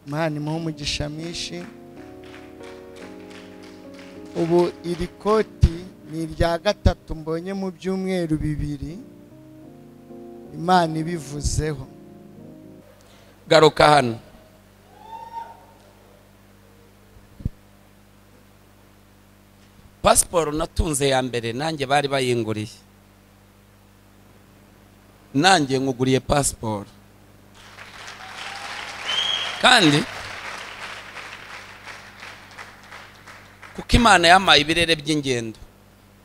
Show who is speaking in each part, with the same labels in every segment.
Speaker 1: imana imuha umugisha mwinshi ubu iri koti ni irya gatatu mbonye mu byumweru bibiri imana ibivuzeho
Speaker 2: garuka hano pasiporo natunze ya mbere nanjye bari bayinguriye nanjye nkuguriye pasiporo kandi kuko imana yampaye ibirere by'ingendo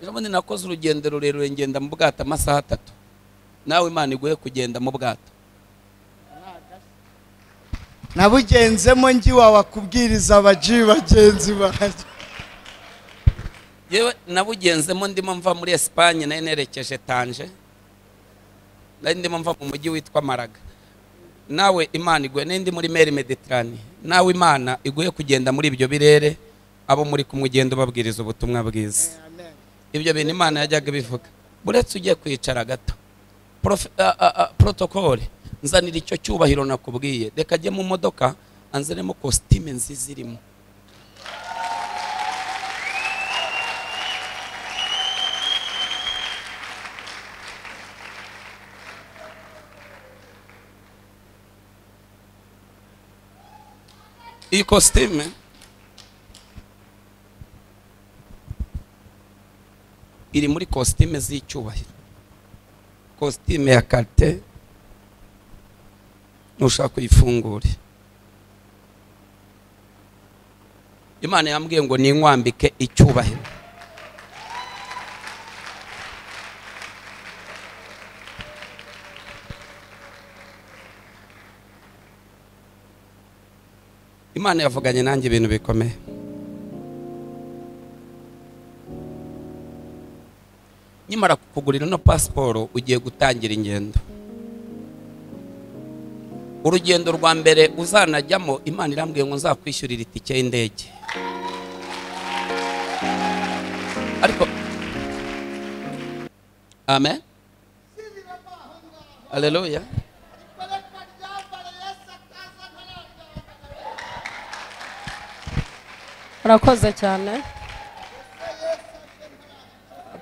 Speaker 2: ubundi nakoze urugendo rurerure ngenda mu bwato amasaha atatu nawe imana iguhe kugenda mu bwato
Speaker 1: nabugenzemo ngiwa wakubwiriza abaji bagenzi banjye
Speaker 2: yewe nabugenzemo ndimo mva muri esipanye nari nerekeje tanje nari ndimo mva mu mujyi witwa maraga nawe imana iguhe n'indi muri meri mediterane nawe imana iguhe kugenda muri ibyo birere abo muri kumwe ugenda ubabwiriza ubutumwa bwiza ibyo bintu imana yajyaga ibivuga buretse ugiye kwicara gato Prof- a- a- a- protokole nzanira icyo cyubahiro nakubwiye reka ajye mu modoka anzanemo kositime nziza irimo iyi kositime iri muri kositime z'icyubahiro kositime ya karite nushaka uyifungure imana yambwiye ngo ninkwambike icyubahiro imana yavuganye nanjye ibintu bikomeye nyamara kukugurira ino pasiporo ugiye gutangira ingendo urugendo rwa mbere uzanajyamo imana irambwiye ngo nzakwishyurira itike y'indege ariko amen aleluya
Speaker 3: urakoze cyane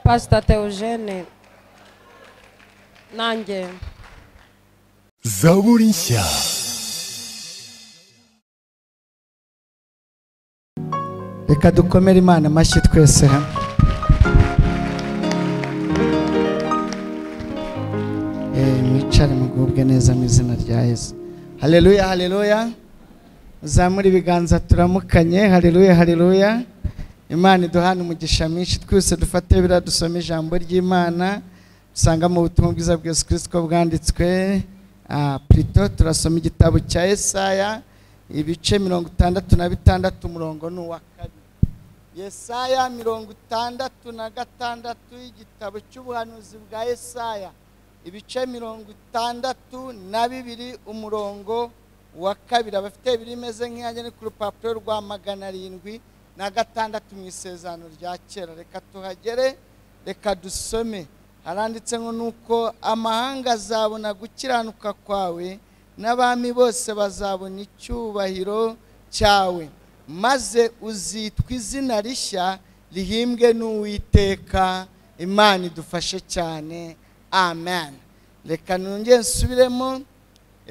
Speaker 3: pasita teogene nanjye
Speaker 4: zaburi nshya
Speaker 1: reka dukomere imana amashyi twese hamwe Eh, mwicare mugubwe neza mu izina rya yesu haleluya haleluya uzamure ibiganza turamukanye haleluya haleluya imana iduhana umugisha mwinshi twese dufate biriya dusoma ijambo ry'imana dusangamo ubutumwa bwiza bwa yesu kirisito bwanditswe Ah, plito turasoma igitabo cya yesaya ibice mirongo itandatu na bitandatu umurongo ni uwa kabiri yesaya mirongo itandatu na gatandatu y'igitabo cy'ubuhanuzi bwa yesaya ibice mirongo itandatu na bibiri umurongo wa kabiri abafite ibiri imeze nk'iyange ni ku rupapuro rwa magana arindwi na gatandatu mu isezerano rya kera reka tuhagere reka dusome haranditse ngo nuko amahanga azabona gukiranuka kwawe n'abami bose bazabona icyubahiro cyawe maze uzitwa izina rishya rihimbwe n'uwiteka imana idufashe cyane amen reka nongere nsubiremo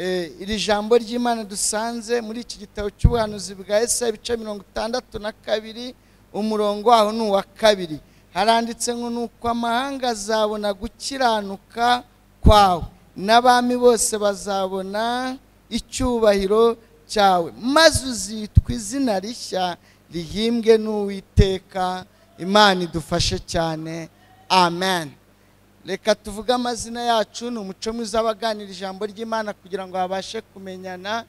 Speaker 1: Eh, iri jambo ry'imana dusanze muri iki gitabo cy'ubuhanuzi bwa Yesaya ibice mirongo itandatu na kabiri umurongo waho ni uwa kabiri haranditse ngo nuko amahanga azabona gukiranuka kwawe n'abami bose bazabona icyubahiro cyawe maze uzitwa izina rishya rihimbwe n'uwiteka imana idufashe cyane amen reka tuvuge amazina yacu ni umuco mwiza w'abaganira ijambo ry'imana kugira ngo babashe kumenyana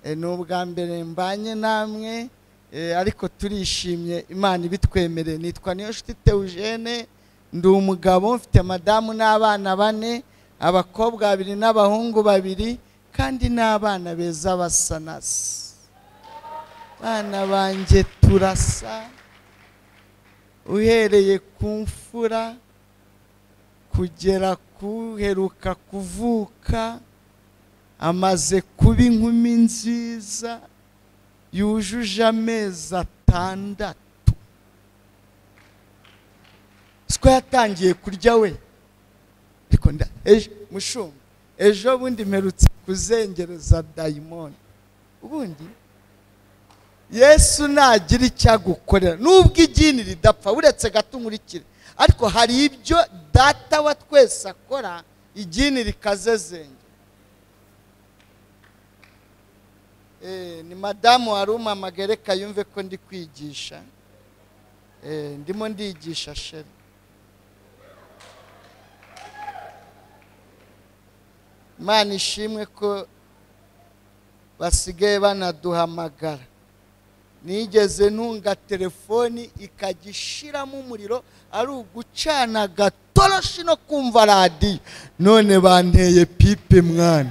Speaker 1: Eh, ni ubwa mbere mbanye namwe eh, ariko turishimye imana ibitwemereye nitwa niyo nshuti teujene ndi umugabo mfite madamu n'abana bane abakobwa babiri n'abahungu babiri kandi n'abana beza basa nasa bana banjye turasa uhereye ku mfura kugera kuheruka kuvuka amaze kuba inkumi nziza yujuje amezi atandatu siko yatangiye kurya we ariko nda- ejo mushumba ejo bundi mperutse kuzengereza dayimoni ubundi yesu nagira icyo agukorera nubwo igini ridapfa uretse gato nkurikire ariko hari ibyo data wa twese akora igini rikazezenge Eh, ni madamu wari umamagereka yumve ko ndi kwigisha Eh, ndimo ndigisha sheri imana ishimwe ko basigaye banaduhamagara nigeze ntunga telefoni ikajya ishiramo umuriro ari ugucana gatoroshi no kumva radiyo none banteye pipe mwana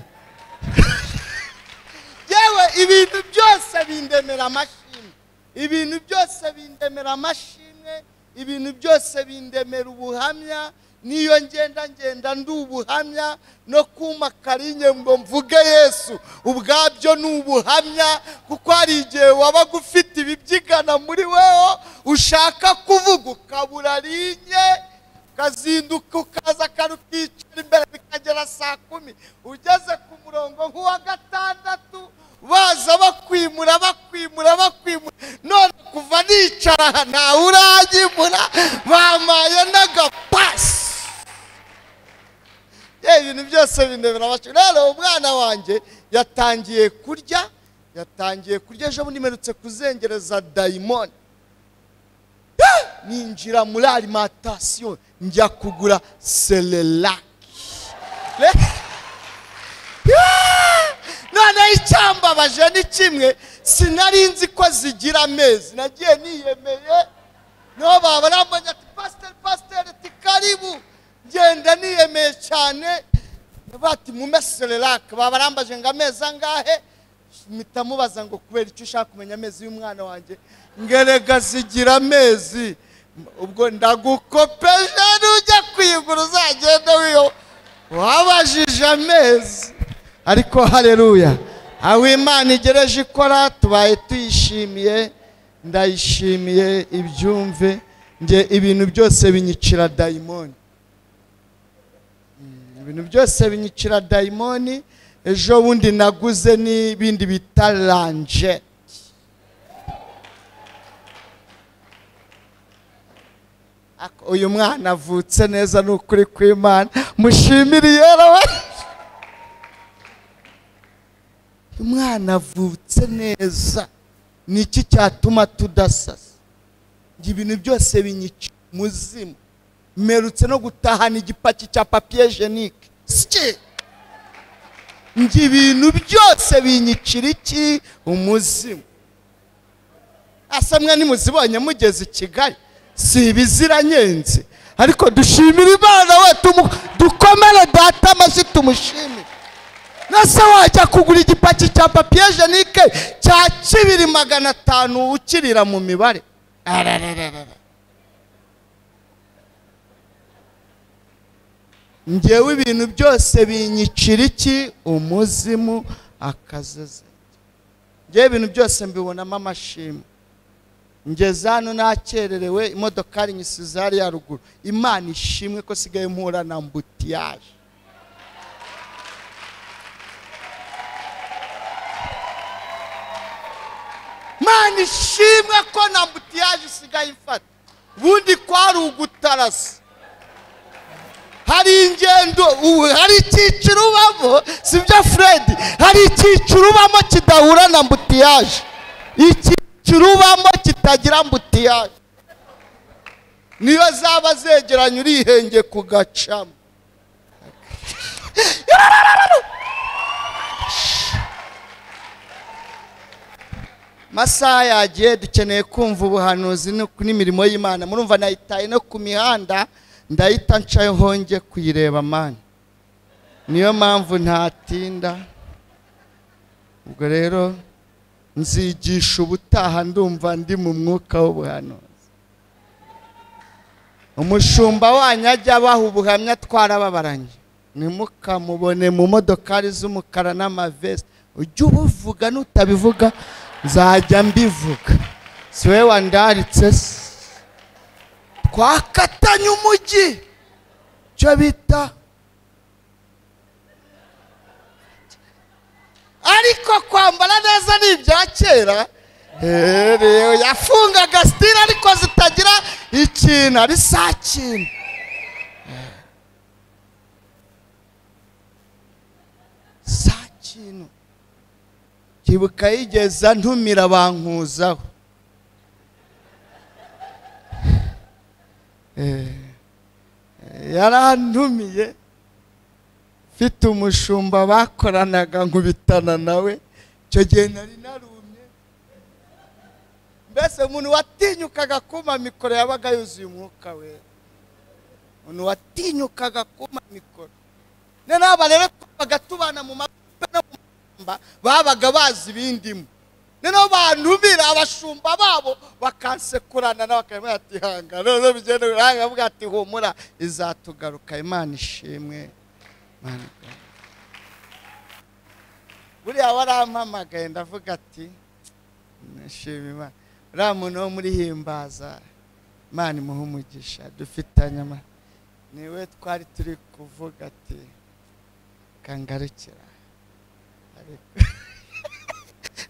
Speaker 1: yewe ibintu byose bindemera amashimwe ibintu byose bindemera amashimwe ibintu byose bindemera ubuhamya niyo ngenda ngenda ndi ubuhamya no kuma karinye ngo mvuge yesu ubwabyo ni ubuhamya kuko hari igihe wabaga ufite ibibyigana muri weho ushaka kuvuga ukabura rinye ukazinduka ukaza akantu ukicara imbere bikagera saa kumi ugeze ku murongo nk'uwa gatandatu baza bakwimura bakwimura bakwimura none kuva nicara aha ntawe uranyimura bampaye n'agapasi ye ibintu byose bindemera amashuri rero umwana wanjye yatangiye kurya yatangiye kurya ejo bundi mperutse kuzengereza dayimoni ninjira muri alimantasiyo njya kugura serelaki noneho icyambabaje ni kimwe sinari nzi ko zigira amezi nagiye niyemeye niho baba bambaye ati pasiteri pasiteri ati karibu ngenda niyemeye cyane bati mume serelaki baba barambaje ngo amezi angahe mpita mubaza ngo kubera icyo ushaka kumenya amezi y'umwana wanjye ngerega zigira amezi ubwo ndagukopeje nujya kuyigura uzagenda wiyo wabajije amezi ariko hareruya aho imana igereje ikora tubaye tuyishimiye ndayishimiye ibyumve nge ibintu byose binyicira dayimoni ibintu byose binyicira dayimoni ejo bundi naguze n'ibindi bita ranje Ak- uyu mwana avutse neza ni ukuri kw'imana mushimire yera we uyu mwana avutse neza ni iki cyatuma tudasasa ngo ibintu byose binyicira umuzimu mperutse no gutahana igipaki cya papiye jenike sike ngo ibintu byose binyicira iki umuzimu asamwa nimuzibonye mugeze i kigali si ibiziranyenze ariko dushimire imana we tumu- dukomere data amashyi tumushimire nase wajya kugura igipaki cya papiye jenike cya kibiri magana atanu ukirira mu mibare Ararararara. ngewe ibintu byose binyicira iki umuzimu akazeze ngewe ibintu byose mbibonamo amashimwe ngeze hano nakererewe imodokari nyisize hariya ruguru imana ishimwe ko sigaye mpura na mbutiyaje mana ishimwe ko na mbutiyaje isigaye ifata ubundi kwari ugutarasa hari ingendo ubu hari icyiciro ubamo sibyo fred hari icyiciro ubamo kidahura na mbutiyaje icyiciro ubamo kitagira mbutiyaje niyo zaba zegeranye urihenge kugacamo masaha yagiye dukeneye kumva ubuhanuzi no- n'imirimo y'imana murumva nayitaye no ku mihanda ndahita ncayo honge kuyireba mani niyo mpamvu ntatinda ubwo rero nzigisha ubutaha ndumva ndi mu mwuka w'ubuhanuzi umushumba wanyu ajya abaha ubuhamya twarababaranye ntimukamubone mu modokari z'umukara n'amavesi ujye ubuvuga nutabivuga nzajya mbivuga si we wandaritse se twakatanye umujyi cyo bita ariko kwambara neza ni ibya kera Hehe, yafungaga sitira ariko zitagira ikintu ari saa kintu saa kintu kibuka yigeza ntumira bankuzaho yarantumiye mfite umushumba bakoranaga nkubitana nawe icyo gihe nari narumye mbese umuntu watinyukaga kuma mikoro yabaga yuzuye umwuka we umuntu watinyukaga kuma mikoro noneho aba rero twabaga tubana mu mabuga no mu mashyamba babaga bazi ibindimo noneho bantumira abashumba babo bakansekurana nawe bakaba batihanga noneho bigenda biranga avuga ati humura izatugaruka imana ishimwe Imana igabane." buriya warampamagaye ndavuga ati nashima imana uriya muntu wo muri himbaza imana imuhe umugisha dufitanye ama niwe twari turi kuvuga ati kangarukira ariko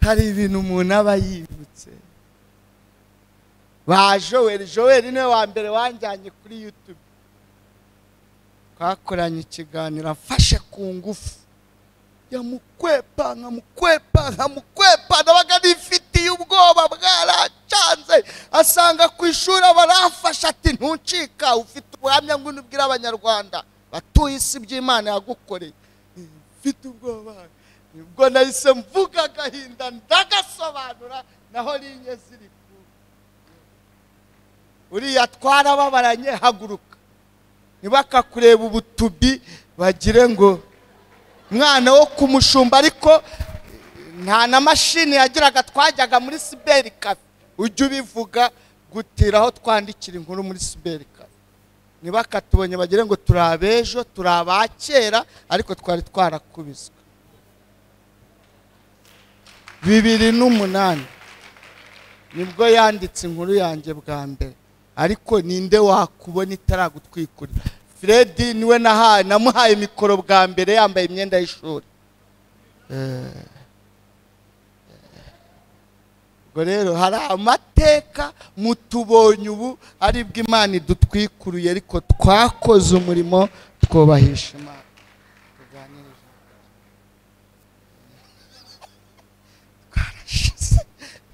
Speaker 1: hari ibintu umuntu aba yibutse ba joweli joweli niwe wa mbere wanjyanye kuri yutube twakoranye ikiganiro amfashe ku ngufu yamukwepa nkamukwepa nkamukwepa nabaga nifitiye ubwoba bwaracanze asanga ku ishuri barafashe ati ntucika ufite ubuhamya ngwino ubwire abanyarwanda batuye isi by'imana yagukoreye mfite ubwoba nibwo nahise mvuga agahinda ndagasobanura naho rinye ziri ku uriya twarababaranye haguruka ntibakakureba ubutubi bagire ngo mwana wo kumushumba ariko nta na mashini yagiraga twajyaga muri siberi kafe ujya ubivuga gutira aho twandikira inkuru muri siberi kafe ntibakatubonye bagire ngo turi abejo turi abakera ariko twari twarakubiswe bibiri n'umunani nibwo yanditse inkuru yanjye bwa mbere ariko ninde wakubona itaragutwikurira fred niwe nahaye namuhaye mikoro bwa mbere yambaye imyenda y'ishuri Eh. ubwo rero hari amateka mutubonye ubu aribwo imana idutwikuruye ariko twakoze umurimo twubahisha imana tuganirije twarashize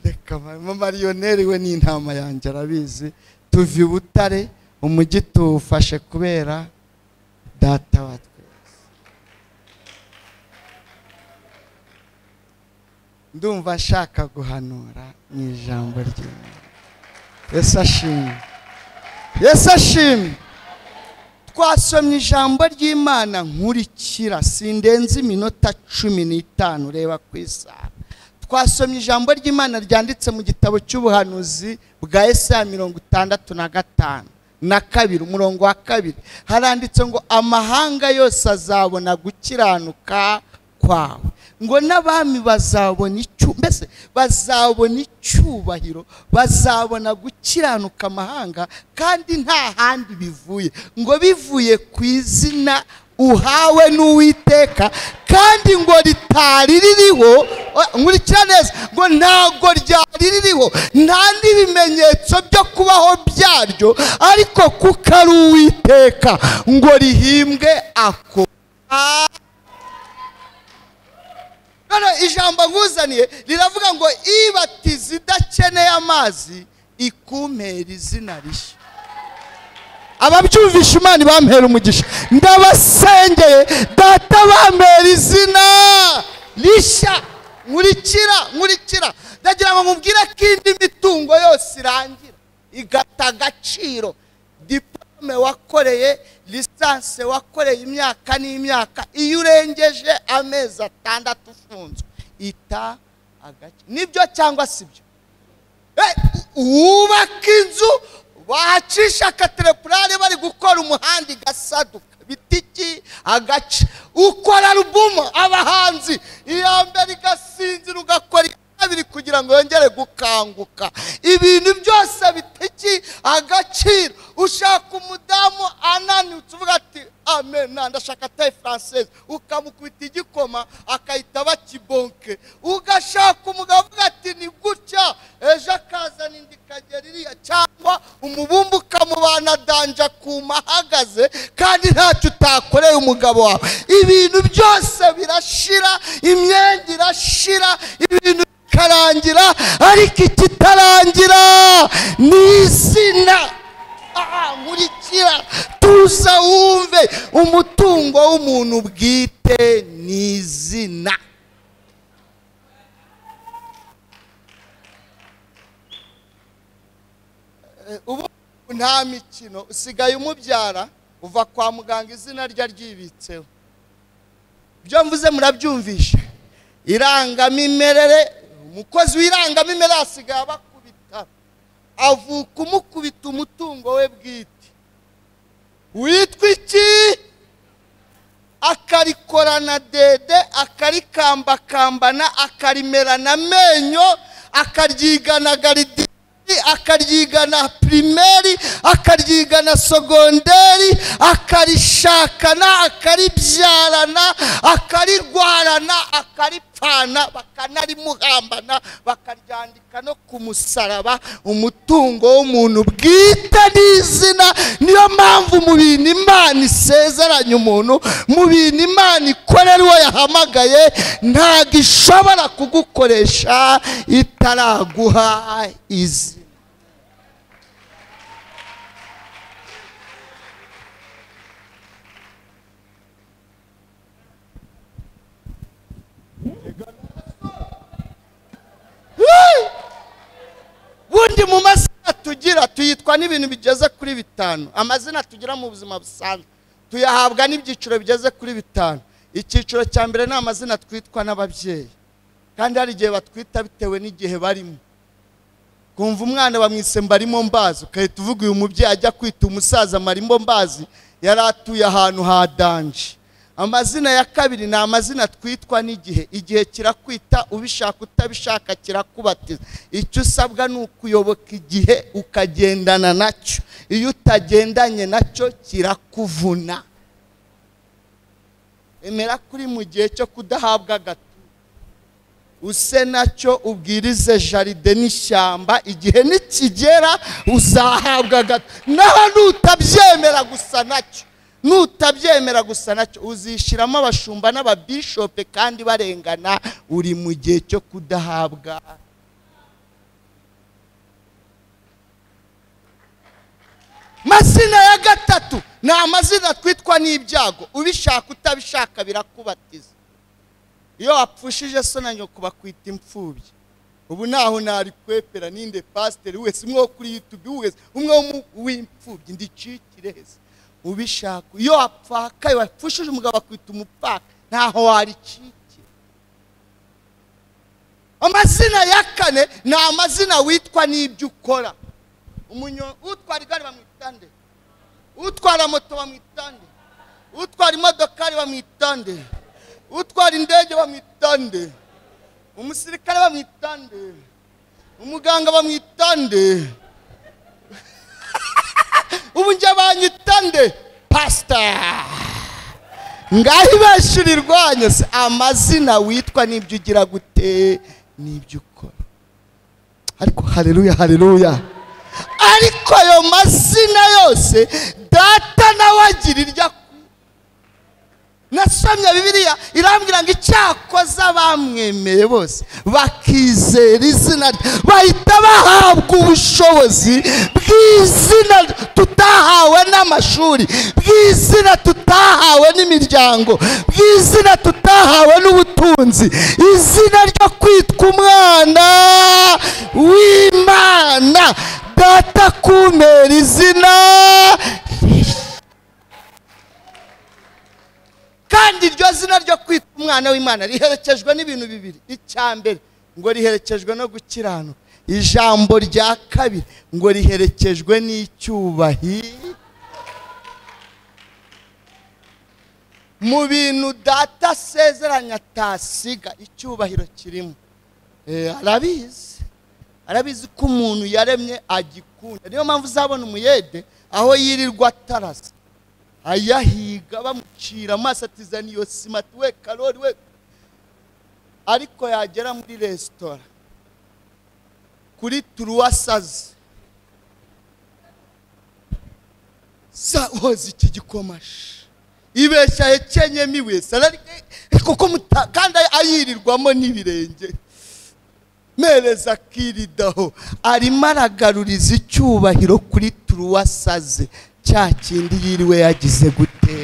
Speaker 1: reka mama mariyoneri we ni intama yanjye arabizi tuva i butare umujyi tuwufashe kubera data wa twese ndumva nshaka guhanura mu ijambo ry'imana yesu ashimwe yesu ashimwe twasomye ijambo ry'imana nkurikira sindenze iminota cumi n'itanu ureba ku isaha twasomye ijambo ry'imana ryanditse mu gitabo cy'ubuhanuzi bwa Yesaya mirongo itandatu na gatanu na kabiri umurongo wa kabiri haranditse ngo amahanga yose azabona gukiranuka kwawe ngo n'abami bazabona icyu mbese bazabona icyubahiro bazabona gukiranuka amahanga kandi nta handi bivuye ngo bivuye ku izina uhawe n'uwiteka kandi ngo ritari ririho o- nkurikira neza ngo ntabwo ryari ririho nta n'ibimenyetso byo kubaho byaryo ariko kuko ari uwiteka ngo rihimbwe ako None ijambo nkuzaniye riravuga ngo ibatiza idakeneye amazi ikumpera izina rishya ababyumvisha imana ibampera umugisha ndabasengeye data bampera izina rishya nkurikira nkurikira ndagira ngo mubwire ko indi mitungo yose irangira igata agaciro diplome wakoreye lisansi wakoreye imyaka n'imyaka iyo urengeje amezi atandatu ufunzwe ita agaciro nibyo cyangwa si byo Eh, wubaka inzu bahacisha akaterepurare bari gukora umuhanda igasaduka bita iki agace ukora alubumu abahanzi iya mbere igasinzira ugakora iya kabiri kugira kugira ngo yongere gukanguka ibintu byose bitekeye agaciro ushaka umudamu ananutse uvuga ati amena ndashaka taye faransese ukamukubita igikoma akahita bakibonke ugashaka umugabo uvuga ati ni gutya ejo akazana indi kagera iriya cyangwa umubumbe ukamubana danja kuma ahagaze kandi ntacyo utakoreye umugabo wawe ibintu byose birashira imyenda irashira ibintu bikarangira ariko ikitarangira ni izina aha nkurikira tuza wumve umutungo w'umuntu bwite ni izina Eh, ubu nta mikino usigaye umubyara uva kwa muganga izina rye ryibitseho ibyo mvuze murabyumvisha irangamimerere umukozi w'irangamimerere asigaye abakubita avuka umukubita umutungo we bwite witwa iki akarikorana dede akarikambakambana akarimerana amenyo akaryigana garidiri akaryigana pirimeri akaryigana sogonderi akarishakana akaribyarana akarirwarana akaripfana bakanarimuhambana bakaryandika no ku musaraba umutungo w'umuntu bwite n'izina niyo mpamvu mu bintu imana isezeranya umuntu mu bintu imana ikorera uwo yahamagaye ntabwo ishobora kugukoresha itaraguha izina bundi mu mazina tugira tuyitwa n'ibintu bigeze kuri bitanu amazina tugira mu buzima busanzwe tuyahabwa n'ibyiciro bigeze kuri bitanu icyiciro cya mbere ni amazina twitwa n'ababyeyi kandi hari igihe batwita bitewe n'igihe barimo kumva umwana bamwise mbarimo mbazi ugahita uvuga uyu mubyeyi ajya kwita umusaza marimo mbazi yari atuye ahantu ha danje amazina ya kabiri ni amazina twitwa n'igihe igihe kirakwita ubishaka utabishaka kirakubatiza icyo usabwa ni ukuyoboka igihe ukagendana nacyo iyo utagendanye nacyo kirakuvuna emera kuri mu gihe cyo kudahabwa agato use nacyo ubwirize jaride n'ishyamba igihe nikigera uzahabwa gato naho nutabyemera gusa nacyo nutabyemera gusa nacyo uzishyiramo abashumba n'ababishope kandi barengana uri mu gihe cyo kudahabwa mazina ya gatatu ni amazina twitwa n'ibyago ubishaka utabishaka birakubatiza iyo wapfushije so na nyoko bakwita imfubyi ubu naho nari kwepera ninde pasiteri wese umwe wo kuri yutubi wese umwe wo mu- w'imfubyi ndicikire heza ubishaka iyo wapfakaye wapfushije umugabo akwita umupfaka ntaho waricikira amazina ya kane ni amazina witwa n'ibyo ukora umunyo utwara igare bamwita nde utwara moto bamwita nde utwara imodokari bamwita nde utwara indege bamwita nde umusirikare bamwita nde umuganga bamwita nde ubu njye banyita nde pasita ngaho ibeshuri irwanya se amazina witwa n'ibyo ugira gute n'ibyo ukora ariko hareruya hareruya ariko ayo mazina yose data nawe agira iryo akora nasomye bibiliya irambwira ngo icyakoze bamwemeye bose bakizera izina rye bahita bahabwa ubushobozi bw'izina tutahawe n'amashuri bw'izina tutahawe n'imiryango bw'izina tutahawe n'ubutunzi izina ryo kwitwa umwana w'imana data kumpera izina kandi iryo zina ryo kwitwa umwana w'imana riherekejwe n'ibintu bibiri icya mbere ngo riherekejwe no gukiranuka ijambo rya kabiri ngo riherekejwe n'icyubahiro mu bintu data asezeranya atasiga icyubahiro kirimo Eh, arabizi arabizi ko umuntu yaremye agikunda niyo mpamvu uzabona umuyede aho yirirwa atarasa ayahiga bamucira amaso atizana iyo sima ati we karori we ariko yagera muri resitora kuri turuwasazi za hoze iki gikomashi ibeshya hekenyemo ibuye sarari kuko muta- kandi ayirirwamo n'ibirenge mereza akiridaho arimo aragaruriza icyubahiro kuri turuwasaze cya kindi yiriwe yagize gute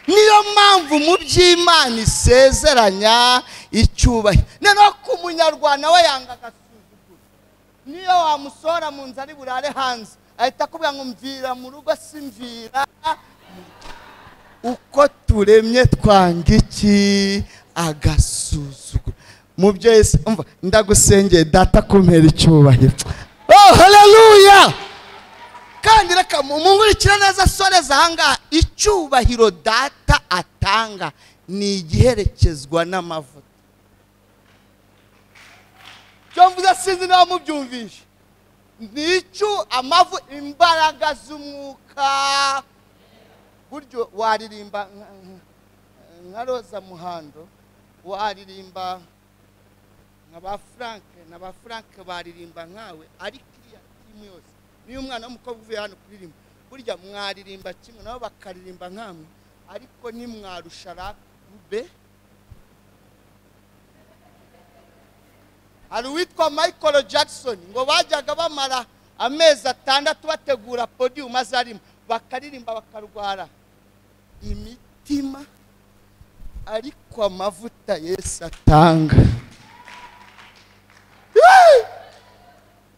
Speaker 1: niyo mpamvu mu by'imana isezeranya icyubahiro noneho ku munyarwanda we yanga agasuzuguro niyo wamusohora mu nzu ari burare hanze ahita akubwira ngo mvira mu rugo simvira uko turemye twanga iki agasuzuguro mu byo yesu umva ndagusengeye data kumpera icyubahiro oh haleluya kandi reka mumurikira neza soreza ahangaha icyubahiro data atanga ni igiherekezwa n'amavuta cyo mvuze sinzi niba mubyumvishe ni icyo amavu imbaraga z'umwuka buryo waririmba nka- nka- nka roza muhando waririmba nka ba frank na ba frank baririmba nkawe ariko iriya timu yose niyo umwana w'umukobwa uvuye hano kuririmba burya mwaririmba kimwe nabo bakaririmba nkamwe ariko nimwarusha rapube hari uwitwa michael jackson ngo bajyaga bamara amezi atandatu bategura podiyumu azarimo bakaririmba bakarwara imitima ariko amavuta yesu atanga Yee!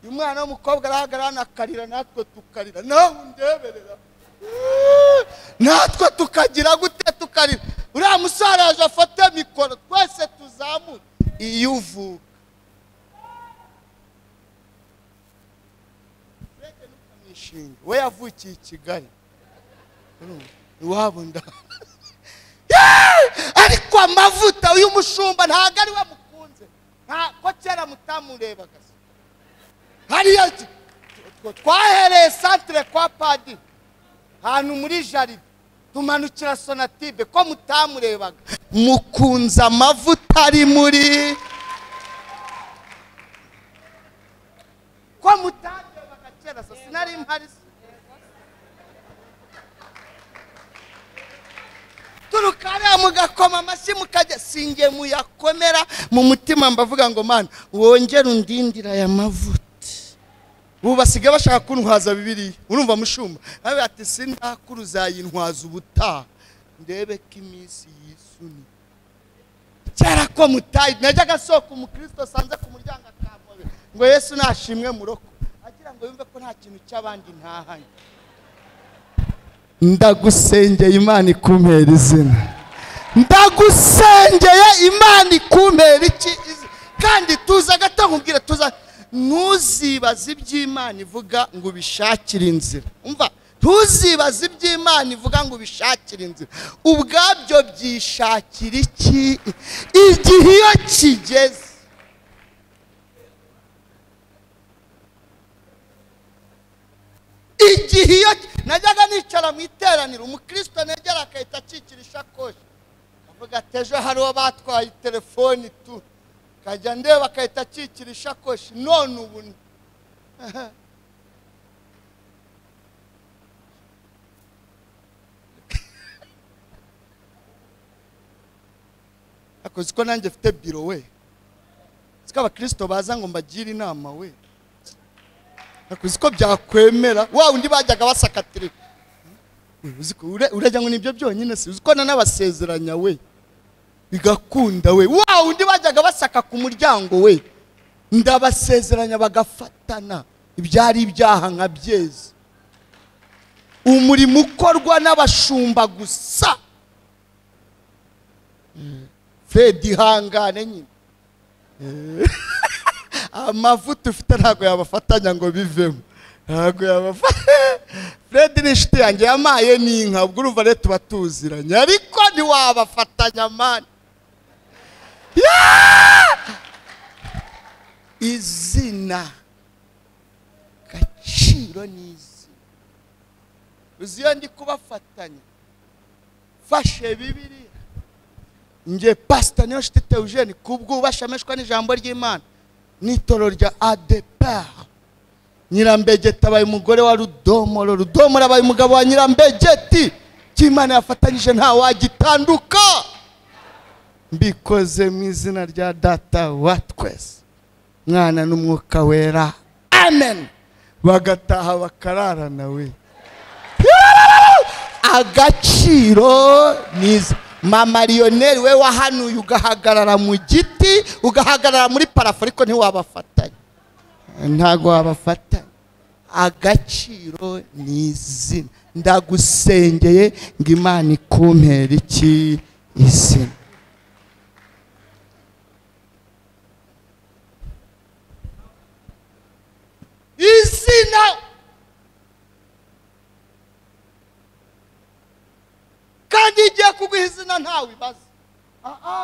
Speaker 1: uyu mwana w'umukobwa arahagarara hano akarira natwe tukarira nawe undeberera Yee! natwe tukagira gute tukarira uriya musore araje afate mikoro twese tuzamure iyo uvuka imishinga we yavukiye i kigali Urumva? iwabo nda Yeee! ariko amavuta uyu mushumba ntabwo ari we mukunze Nta- ko kera mutamurebaga se. hariya iki- tw- twahereye santire kwa padiri ahantu muri jaride tumanukira sonatibe ko mutamurebaga mukunze amavuta ari muri ko mutarebaga kera so sinari mpari se. turuka hariya mugakoma amashyi mukajya singe muyakomera mu mutima mbavuga ngo mana wongere undindira aya mavuta ubu basigaye bashaka kuntwaza bibiriya urumva mushumba nawe ati sindakuru uzayintwaza ubutaha ndebe ko iminsi yisuni kera ko mutayi najyaga asohoka umukristo asanze ku muryango akampobe ngo yesu nashimwe muroko agira ngo yumve ko nta kintu cy'abandi ntahanye ndagusengeye imana ikumpera izina ndagusengeye imana ikumpera iki izina kandi tuza gato nkubwire tuza ntuzibaze iby'imana ivuga ngo ubishakire inzira umva ntuzibaze iby'imana ivuga ngo ubishakire inzira ubwabyo byishakira iki igihe iyo kigeze igihe iyo najyaga nicara mu iteraniro umukristo negera agahita akikira ishakoshi avuga ati ejo hari uwo batwaye telefoni tu kajya ndeba agahita akikira ishakoshi none ubu ni-" akoze ko nanjye mfite biro we siko abakristo baza ngo mbagire inama we uzi ko byakwemera wa undi bajyaga basakatira uzi ko ure- urajya ngo nibyo byonyine si uzi ko na n'abasezeranya we bigakunda we wa undi bajyaga basaka ku muryango we ndabasezeranya bagafatana ibyari ibyaha nka byeze umurimo ukorwa n'abashumba gusa fred ihangane nyine amavuta ufite ntabwo yabafatanya ngo bivemo ntabwo yabafata fred ni inshuti yanjye yamaye n'inka ubwo urumva rero tuba tuziranye ariko ntiwabafatanya mani Yeah! izina gaciro ni izina uzi iyo ndi kubafatanya fashe bibiriya nge pasita niyo nshuti teujeni kubwubasha ameshwa n'ijambo ry'imana n'itorero rya adepar nyirambegeti abaye umugore wa rudomoro rudomoro abaye umugabo wa nyirambegeti cy'imana yafatanyije ntawagitandukana mbikoze mu izina rya data wa twese mwana n'umwuka wera amen bagataha bakararana we agaciro niza mama lionel we wahanuye ugahagarara mu giti ugahagarara muri parafo ariko ntiwabafatanya ntago wabafatanya agaciro ni izina ndagusengeye ngo imana ikumpere iki izina izina kandi igiye kuguha izina ntawe ibaza aha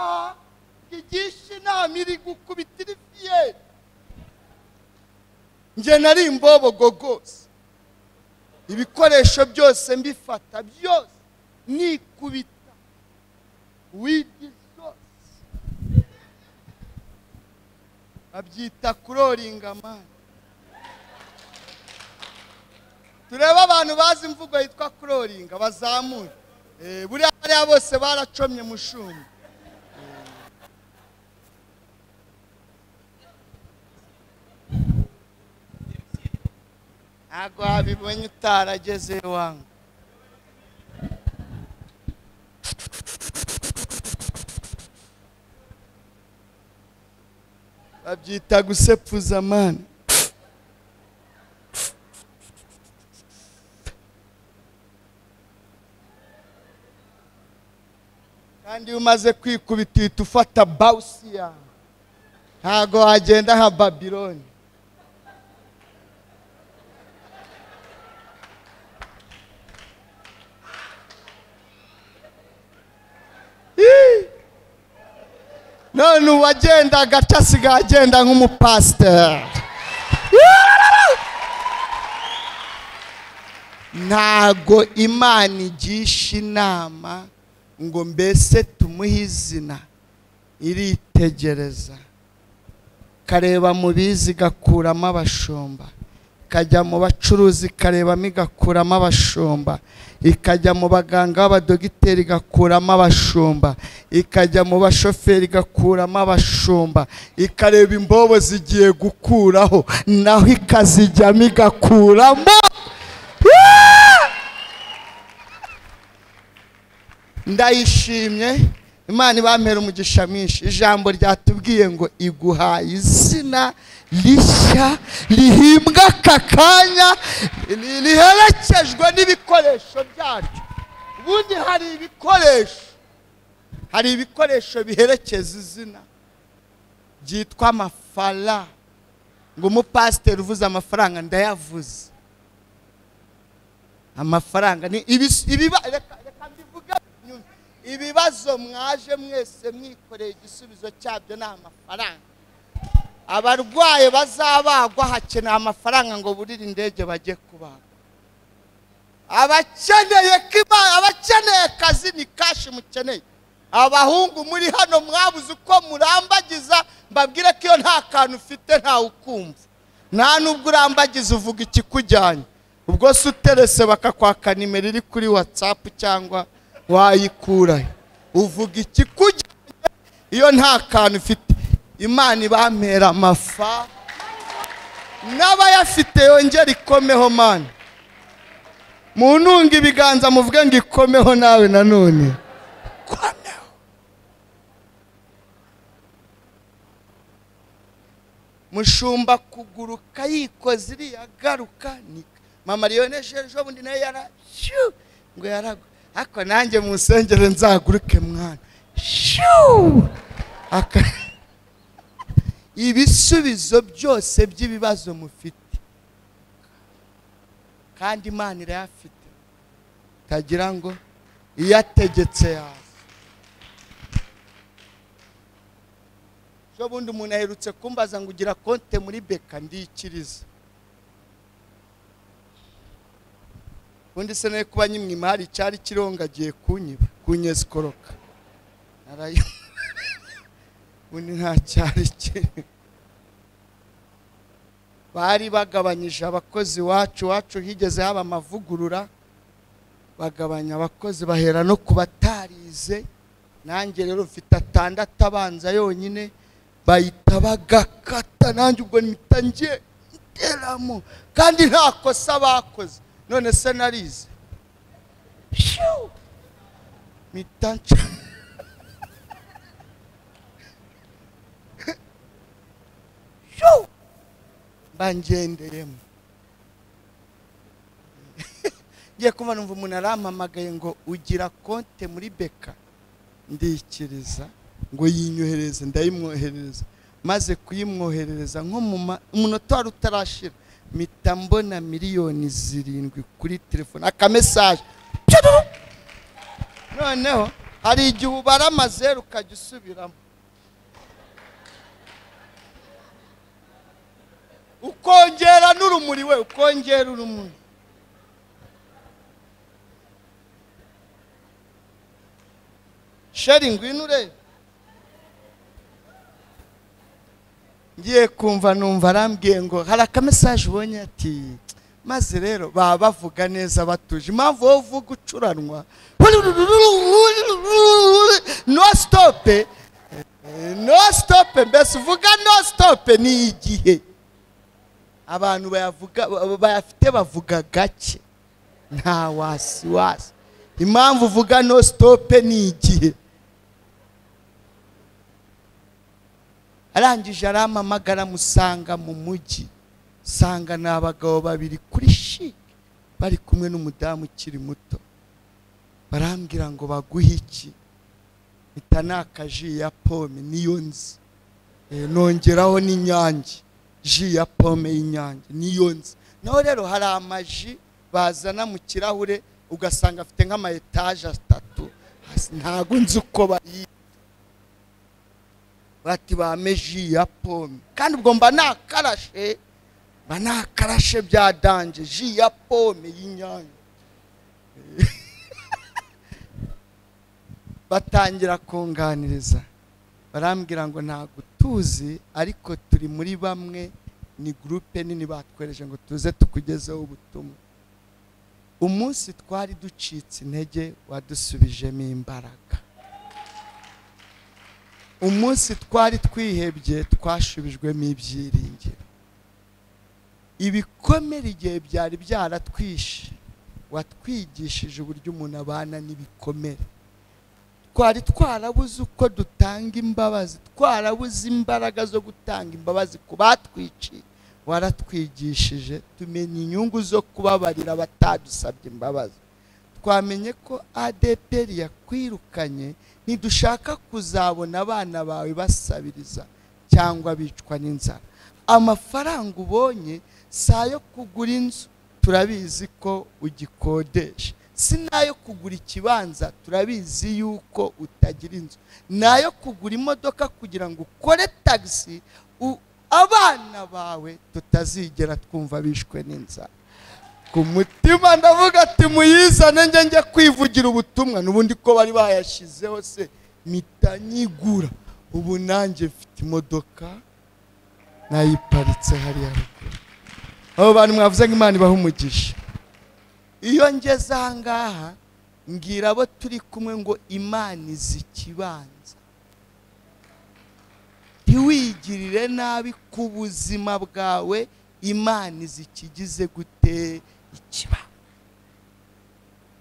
Speaker 1: ngigisha inama iri gukubita iri fiyeri njye nari imbobogo rwose ibikoresho byose mbifata byose nikubita wigi zose babyita kuroringa amani turebe abantu bazi imvugo yitwa kuroringa bazamure Eh, buriya bariya bose baracomye mushumba ntabwo wabibonye utarageze iwanyu babyita gusepfuza amani kandi iyo umaze kwikubita uhita ufata bawusi yawe ntabwo wagenda nka babiloni Ih! none uwagenda agaca asigaye agenda nk'umupasiteri ntago imana igisha inama ngo mbese tumuhe izina iritegereza kareba mu bizi igakuramo abashumba ikajya mu bacuruzi ikarebamo igakuramo abashumba ikajya mu baganga b'abadogiteri igakuramo abashumba ikajya mu bashoferi igakuramo abashumba ikareba imbobo zigiye gukuraho naho ikazijyamo igakuramo ndayishimye imana ibampera umugisha mwinshi ijambo ryatubwiye ngo iguhaye izina rishya rihimbwa aka kanya ri- riherekejwe n'ibikoresho byaryo ubundi hari ibikoresho hari ibikoresho biherekeza izina byitwa amafara ngo umupasiteri uvuze amafaranga ndayavuze amafaranga ni ibis- ibiba reka reka mbivuge nyuma. ibibazo mwaje mwese mwikoreye igisubizo cyabyo ni amafaranga abarwaye bazabagwa hakeneye amafaranga ngo burire indege bajye kubaga abakeneye kiba- abakeneye akazi ni kashi mukeneye abahungu muri hano mwabuze uko murambagiza mbabwire ko iyo nta kantu ufite ntawe ukumva nta nubwo urambagiza uvuga ikikujyanye ubwo se uterese bakakwaka nimero iri kuri watsapu cyangwa wayikurayo uvuga ikikujyanye iyo nta kantu ufite imana ibampera amafa n'abayafite yongera ikomeho mani muntunga ibiganza muvuge ngo ikomeho nawe nanone komeho mushumba kuguruka yikoze iriya garuka ni mama riyoneje ejo bundi nayo yara shyu ngo yaragwa ariko nanjye mu nsengero nzaguruke mwana shyu Aka- ibisubizo byose by'ibibazo mufite kandi imana irayafite tagira ngo iyo ategetse yaza n'ubundi umuntu aherutse kumbaza ngo ugira konte muri beka ndiyikiriza ubundi se nayo kuba nyimwima hari icyari kirongagiye kunyiba kunyeza ikoroka narayo ubundi nta cyari kiri bari bagabanyije abakozi iwacu iwacu higeze haba amavugurura bagabanya abakozi bahera no ku batarize nanjye rero mfite atandatu abanza yonyine bahita bagakata nanjye ubwo mpita ngiye nteramo kandi nta kosa bakoze none se narize Pshu! mpita nca Pshu! bangendeyemo ngiye kumva numva umuntu arampamagaye ngo ugira konte muri beka ndikiriza ngo yinyohereze ndayimwoherereza maze kuyimwoherereza nko mu ma- umunota wari utarashira mpita mbona miliyoni zirindwi kuri telefone akamesaje Pshuru! noneho hari igihe ubara amazeru ukajya usubiramo ukongera n'urumuri we ukongera urumuri sheri ngwino urebe ngiye kumva numva arambwiye ngo hari akamesaje ubonye ati maze rero baba bavuga neza batuje impamvu wowe uvuga ucuranwa no stope no stope mbese uvuga no stope ni igihe abantu bayavuga bayafite bavuga gake nta wasi wasi impamvu uvuga no stope ni igihe arangije arampamagara musanga mu mujyi sanga ni abagabo babiri kuri shike bari kumwe n'umudamu ukiri muto barambwira ngo baguhe iki mpita ni akaji ya pome niyo nzi Eh, nongeraho n'inyange ji ya pome y'inyange niyo nzi naho rero hari amaji bazana mu kirahure ugasanga afite nk'ama etaje atatu hasi ntabwo nzi uko bayita bati bame ji ya pome kandi ubwo mba nakarashe mba nakarashe bya danje ji ya pome y'inyange batangira kunganiriza barambwira ngo ntabwo tuzi ariko turi muri bamwe ni gurupe nini batwereje ngo tuze tukugezeho ubutumwa umunsi twari ducitse intege wadusubijemo imbaraga umunsi twari twihebye twashubijwemo ibyiringiro ibikomere igihe byari byaratwishe watwigishije uburyo umuntu abana n'ibikomere twari twarabuze uko dutanga imbabazi twarabuze imbaraga zo gutanga imbabazi ku batwiciye waratwigishije tumenya inyungu zo kubabarira abatadusabye imbabazi twamenye ko adeperi yakwirukanye ntidushaka kuzabona abana bawe basabiriza cyangwa bicwa n'inzara amafaranga ubonye si ayo kugura inzu turabizi ko ugikodesha si n'ayo kugura ikibanza turabizi yuko utagira inzu ni ayo kugura imodoka kugira ngo ukore tagisi u- abana bawe tutazigera twumva bishwe n'inzara ku mutima ndavuga ati muyizane njye njye kwivugira ubutumwa n'ubundi ko bari bayashyizeho se mpita nyigura ubu nanjye mfite imodoka nayiparitse hariya ruguru abo bantu mwavuze ngo imana ibaha umugisha iyo ngeze aha ngaha mbwira abo turi kumwe ngo imana izi ikibanza ntiwigirire nabi ku buzima bwawe imana izi ikigize gute ikibanza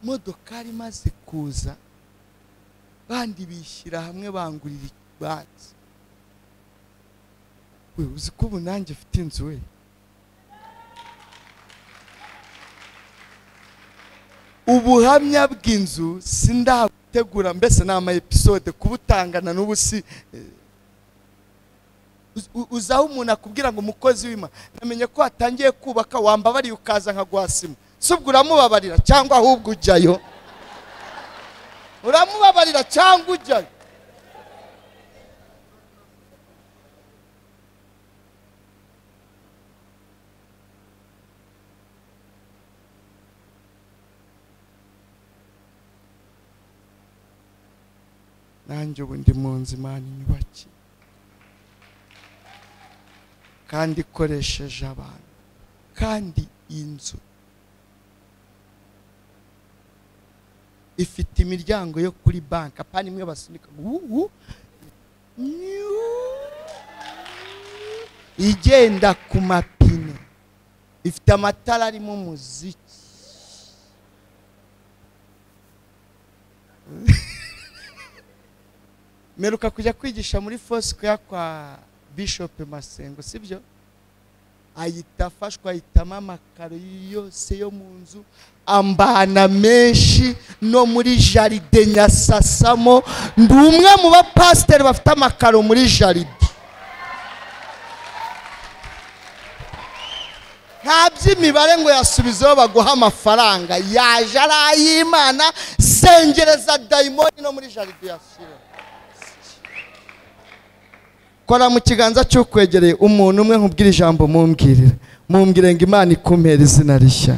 Speaker 1: modokari imaze kuza bandi bishyira hamwe bangurira ikibanza we uzi ko ubu nanjye mfite inzu we ubuhamya bw'inzu sindabutegura mbese ni ama episode kubutangana n'ubu si eh, uz- u- uzi aho umuntu akubwira ngo umukozi w'imana namenye ko watangiye kubaka wambabariye ukaza nkaguha sima si ubwo uramubabarira cyangwa ahubwo ujyayo uramubabarira cyangwa ujyayo nanjye ubu ndi mu nzu imana inyubaki kandi ikoresheje abantu kandi iyi nzu ifite imiryango yo kuri banki apana imwe basunika ubu igenda ku mapine ifite amatara arimo umuziki meruka kujya kwigisha muri fosikoya kwa bishop masengo sibyo ahita afashwa ahitamo amakaro yose yo mu nzu ambana menshi no muri jaride nyasasamo ndi umwe mu bapasiteri bafite amakaro muri jaride nta by'imibare ngo yasubizeho baguha amafaranga yaje ari ay'imana sengereza dayimoni no muri jaride yashyira kora mu kiganza cy'ukwegereye umuntu umwe nkubwire ijambo mumbwirira mumbwire ngo imana ikumpera izina rishya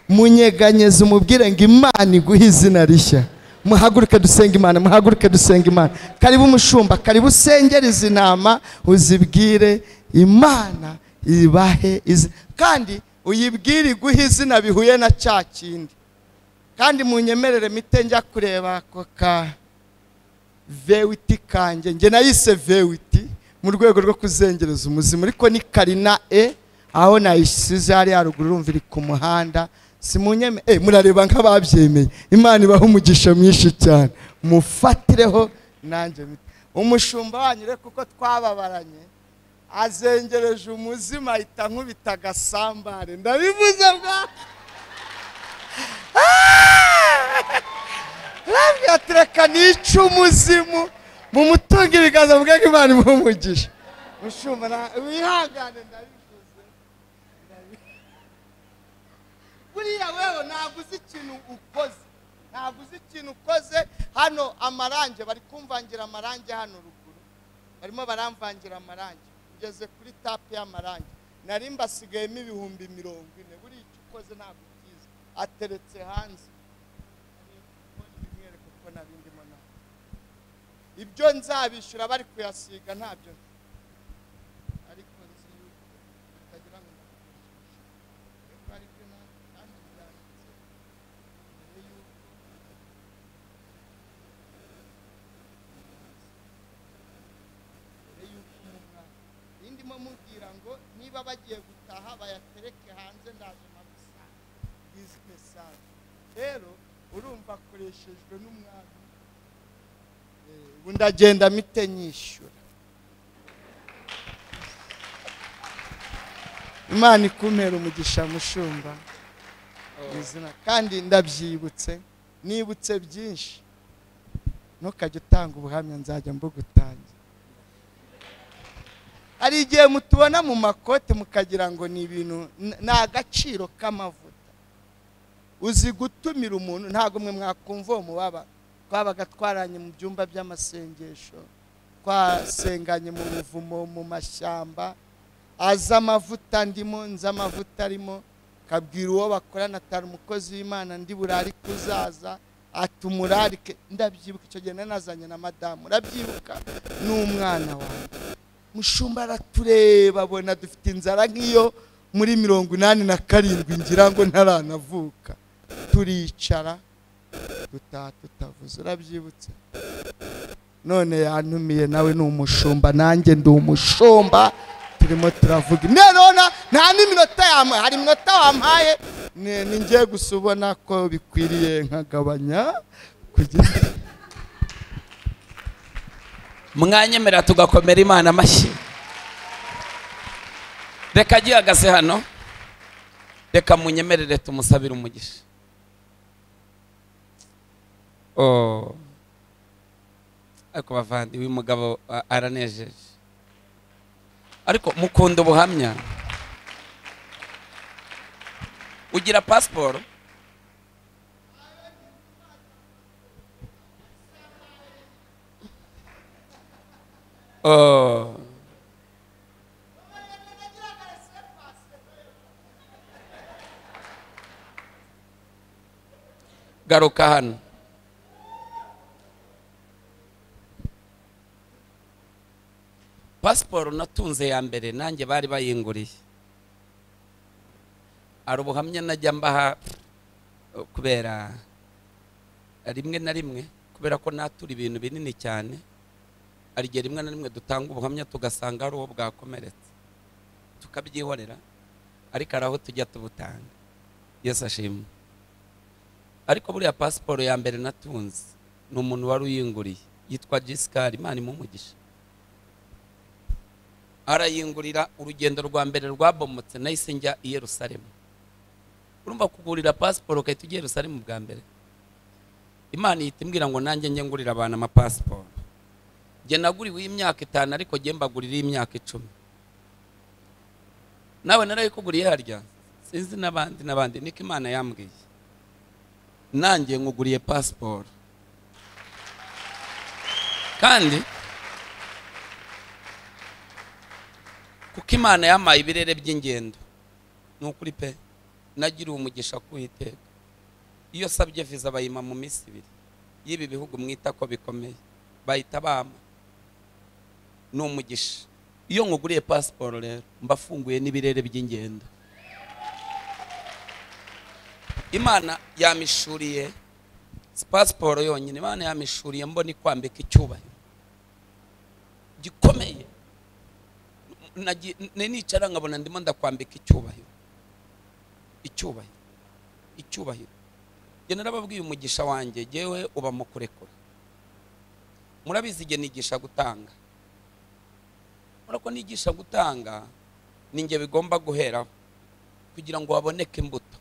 Speaker 1: munyeganyeze umubwire ngo imana iguhe izina rishya muhaguruke dusenga imana muhaguruke dusenga imana karibu umushumba karibu usengereze intama uzibwire imana ibahe izina kandi uyibwire iguhe izina bihuye na cya kindi kandi munyemerere mite njya kureba ako ka vewiti kanjye njye nayise vewiti mu rwego rwo kuzengereza umuzima ariko ni karina e aho nayisize hari haruguru urumva iri ku muhanda simunyeme eh murareba nk'ababyemeye imana ibaha umugisha mwinshi cyane mufatireho nanjye mite. umushumba wanyu rero kuko twababaranye azengereje umuzima ahita nkubita agasambare ndabivuze bwa Rambwira ati reka nice umuzimu mu mutungo ibiganza mvuge ko imana imuha umugisha mushumba na- wihangane ndabivuze ndabi- buriya wewe ntabwo uzi ikintu ukoze ntabwo uzi ikintu ukoze hano amarangi bari kumvangira amarangi hano ruguru barimo baramvangira amarangi ngeze kuri tapu y'amarangi nari mbasigayemo ibihumbi mirongo ine buriya icyo ukoze ntabwo ukizi ateretse hanze bimwereka uko nabindimo nawe ibyo nzabishyura bari kuyasiga ntabyo ariko nzi yuko bitagira ngo ndabikwishyure. Ariko ari byo na- kandi byanditse mbere yuko mbere yuko umumwaka Iyi ndimo mubwira ngo niba bagiye gutaha bayatereke hanze ndaje nabisanga izi mesaje rero urumva akoreshejwe n'umwami Eh, ubu ndagenda mite nyishyura imana ikumpera umugisha mushumba mu izina kandi ndabyibutse nibutse byinshi ntukajye utanga ubuhamya nzajya mbugutangira hari igihe mutubona mu makote mukagira ngo ni ibintu n- ni agaciro k'amavuta uzi gutumira umuntu ntabwo mwe mwakumva uwo mubaba twabaga twaranye mu byumba by'amasengesho twasenganye mu buvumo mu mashyamba azi amavuta ndimo nzi amavuta arimo kabwira uwo bakorana atari umukozi w'imana ndi burarike uzaza ati umurarike ndabyibuka icyo gihe nari nazanye na madamu urabyibuka ni umwana wawe mushumba aratureba abona dufite inzara nk'iyo muri mirongo inani na karindwi ngira ngo ntaranavuka turicara dutaha tutavuze urabyibutse none yantumiye nawe ni umushumba nanjye ndi umushumba turimo turavuga nerona nta n'iminota yamuha hari iminota wampaye ni- ni ngiye gusa ubona ko bikwiriye nkagabanya kugira
Speaker 2: mwanyemera tugakomera imana amashyi reka agihagaze hano reka munyemerere tumusabire umugisha Oh. ariko bavandi uyu mugabo a- aranejeje ariko mukunda ubuhamya ugira pasiporo Oh. garuka hano pasiporo natunze ya mbere nanjye bari bayinguriye hari ubuhamya najya mbaha eh, kubera rimwe na rimwe kubera ko natura ibintu binini cyane hari igihe rimwe na rimwe dutanga ubuhamya tugasanga hari uwo bwakomeretse tukabyihorera ariko hari aho tujya tubutanga yesu ashimwe ariko buriya pasiporo ya mbere natunze ni umuntu wari uyinguriye yitwa jisikari imana imumugisha arayingurira urugendo rwa mbere rwabomotse nahise njya i yerusalemu urumva kugurira pasiporo ugahita ujya i yerusalemu bwa mbere imana ihita imbwira ngo nanjye njye ngurira abantu amapasiporo njye naguriwe y'imyaka itanu ariko njye mbagurira y'imyaka icumi nawe narayikuguriye harya sinzi n'abandi n'abandi niko imana yambwiye nanjye nkuguriye pasiporo kandi kuko imana yampaye ibirere by'ingendo ni ukuri pe nagiriwe umugisha kuwiteka iyo sabye viza bayima mu minsi ibiri y'ibi bihugu mwita ko bikomeye bahita bampa ni umugisha iyo nkuguriye pasiporo rero mba afunguye n'ibirere by'ingendo imana yamishuriye si pasiporo yonyine imana yamishuriye mbona ikwambika icyubahiro gikomeye Nagi- ni- nicara nkabona ndimo ndakwambika icyubahiro icyubahiro icyubahiro njye narababwiye umugisha wanjye jyewe uba mu kurekura murabizi igihe nigisha gutanga murako nigisha gutanga ni njye bigomba guheraho kugira ngo haboneke imbuto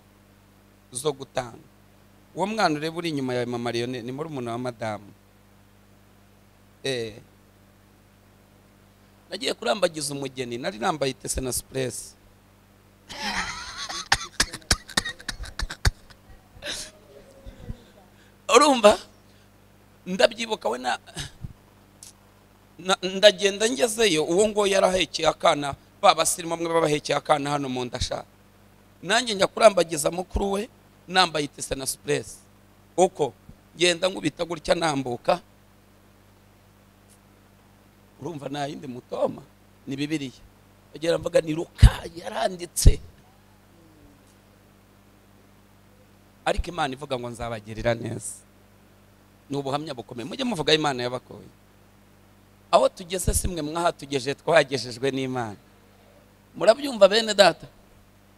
Speaker 2: zo gutanga uwo mwana ureba uri inyuma yawe mama leone ni muri umuntu wa madamu eee nagiye kurambagiza umugeni nari nambaye itese na supuresi urumva ndabyibuka we na na- ndagenda ngezeyo uwo ngo yarahekeye akana ba basirimu bamwe babahekeye akana hano mu nda sha nanjye njya kurambagiza mukuru we nambaye itese na supuresi uko ngenda nkubita gutya nambuka urumva nta yindi mutoma ni bibiliya agera mvuga ni ruka yaranditse ariko imana ivuga ngo nzabagirira neza ni ubuhamya bukomeye mujye muvuga imana yabakoye aho tugeze si mwe mwahatugeje twagejejwe n'imana murabyumva bene data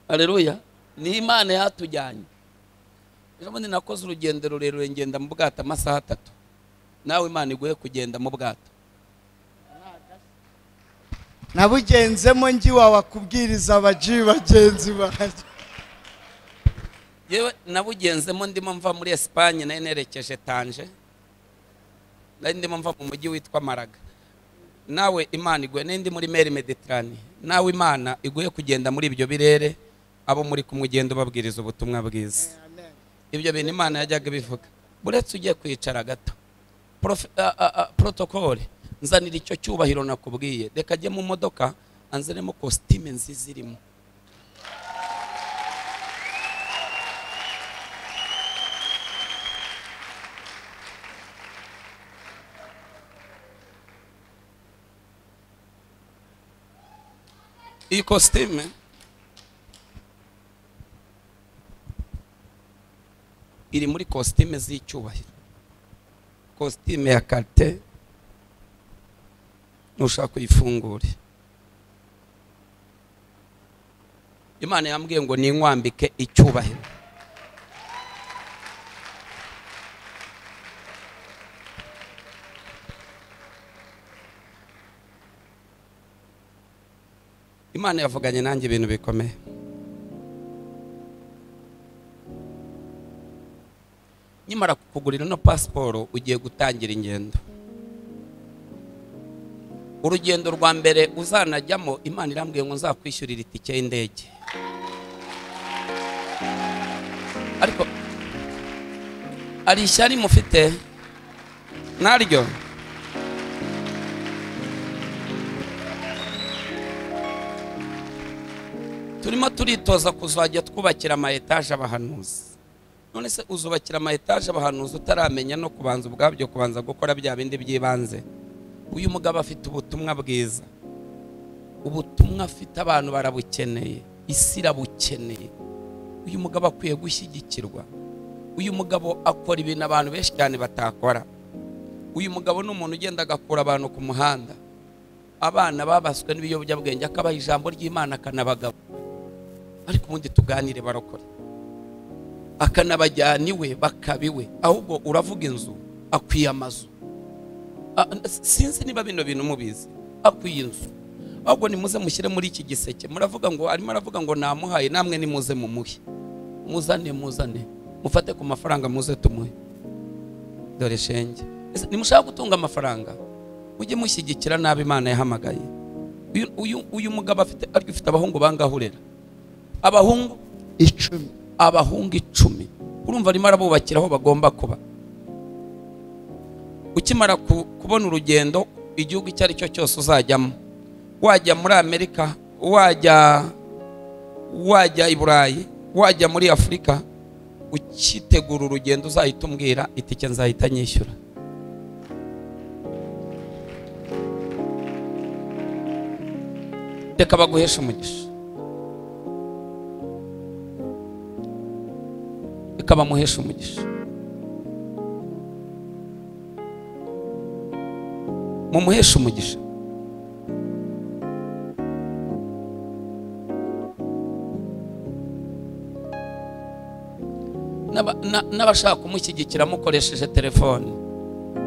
Speaker 2: aleluya ni imana yatujyanye ejo bundi nakoze urugendo rurerure ngenda mu bwato amasaha atatu nawe imana iguhe kugenda mu bwato
Speaker 1: nabugenzemo ngiwa wakubwiriza abaji bagenzi banjye
Speaker 2: yewe nabugenzemo ndimo mva muri esipanye nari nerekeje tanje nari ndimo mva mu mujyi witwa maraga nawe imana iguhe n'indi muri meri mediterane nawe imana iguhe kugenda muri ibyo birere abo muri kumwe ugenda ubabwiriza ubutumwa bwiza ibyo bintu imana yajyaga ibivuga buretse ugiye kwicara gato Prof- a- a- a- protokole nzanira icyo cyubahiro nakubwiye reka ajye mu modoka anzanemo kositime nziza irimo iyi kositime iri muri kositime z'icyubahiro kositime ya karite nushaka uyifungure imana yambwiye ngo ninkwambike icyubahiro imana yavuganye nanjye ibintu bikomeye nyamara kukugurira no pasiporo ugiye gutangira ingendo urugendo rwa mbere uzanajyamo imana irambwiye ngo nzakwishyurira itike y'indege ariko hari ishyari mufite naryo turimo turitoza kuzajya twubakira ama etaje abahanuzi none se uzubakira ama etaje abahanuzi utaramenya no kubanza ubwabyo kubanza gukora bya bindi by'ibanze uyu mugabo afite ubutumwa bwiza ubutumwa afite abantu barabukeneye isi irabukeneye uyu mugabo akwiye gushyigikirwa uyu mugabo akora ibintu abantu benshi cyane batakora uyu mugabo ni umuntu ugenda agakura abantu ku muhanda abana babaswe n'ibiyobyabwenge akabaha ijambo ry'imana akanabagabo ariko ubundi tuganire barokore akanabajyana iwe bakaba iwe ahubwo uravuga inzu akwiye amazu Ah, sinzi niba bino bintu mubizi akwiye inzu ahubwo nimuze mushyire muri iki giseke muravuga ngo arimo aravuga ngo namuhaye namwe nimuze mumuhe muzane muzane mufate ku mafaranga muze tumuhe dore shenge Ese nimushaka gutunga amafaranga mujye mushyigikira nabi imana yahamagaye uyu, uyu, uyu mugabo afite ariko ufite abahungu bangahurera abahungu
Speaker 1: icumi
Speaker 2: abahungu icumi urumva arimo arabubakira aho bagomba kuba ukimara ku- kubona urugendo igihugu icyo ari cyo cyose uzajyamo wajya muri amerika wajya wajya i burayi wajya muri afurika ukitegura urugendo uzahita umbwira itike nzahita nyishyura reka baguheshe umugisha reka bamuheshe umugisha mumuheshe umugisha N'aba- na- n'abashaka kumushyigikira mukoresheje telefone